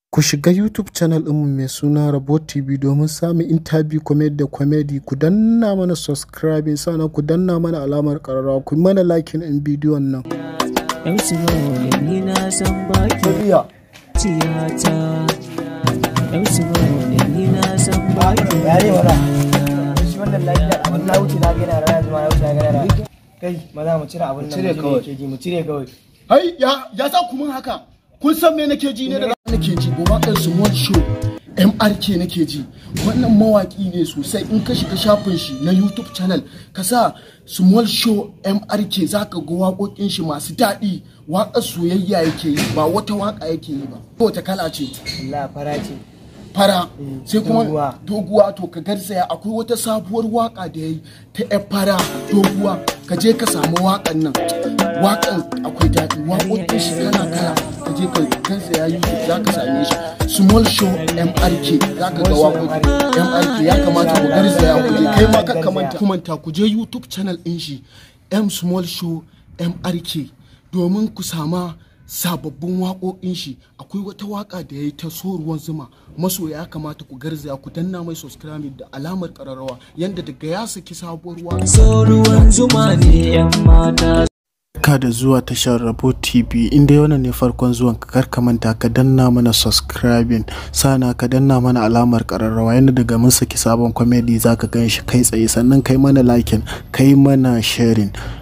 Ku shiga YouTube channel ɗinmu mai suna Rabo TV domin samun interview comedy da comedy. Ku danna mana subscribing sannan ku danna mana alamar ƙararrawa. Ku mana liking ɗin bidiyon nan. MC Mawale ni na san baki tiyata MC Mawale ni na san baki yare mana shi wannan lafiya abin na wuce na gana rana zuma na wuce na gana rana kai maza mu cire abin nan cire mu kawai. ke ji mu cire kawai Hai, ya, ya sa ku mun haka. Kun san me nake ji ne da nake ji ba waƙar Small Show MRK nake ji. Wannan mawaƙi ne sosai in ka shiga shafin shi na YouTube channel ka sa Small Show MRK za ka ga waƙoƙin shi masu daɗi. Waƙar soyayya yake yi ba wata waƙa yake yi ba. Wata kala ce Allah fara ce fara sai kuma doguwa. doguwa to ka garzaya akwai wata sabuwar waka da ya yi ta yar fara doguwa ka je ka samu wakan nan wakan akwai daɗi waƙoƙin shi kala kala ka je ka garzaya youtube za ka same shi small show mrk za ka ga waƙoƙi mrk ya kamata ku garzaya ku je kai ma ka kamanta kumanta ku je youtube channel ɗin shi m small show mrk domin ku sama sababbin waƙoƙin shi akwai wata waƙa da ya yi ta so ruwan zuma masoya ya kamata ku garzaya ku danna mai subscribe da alamar ƙararrawa yanda daga ya saki sabuwar waƙa so ruwan zuma ne yan mata Ka da zuwa tashar Rabo TV inda wannan ne farkon zuwan ka kar ka manta ka danna mana subscribing sana ka danna mana alamar ƙararrawa yanda daga mun saki sabon comedy za ka gan shi kai tsaye sannan kai mana liking kai mana sharing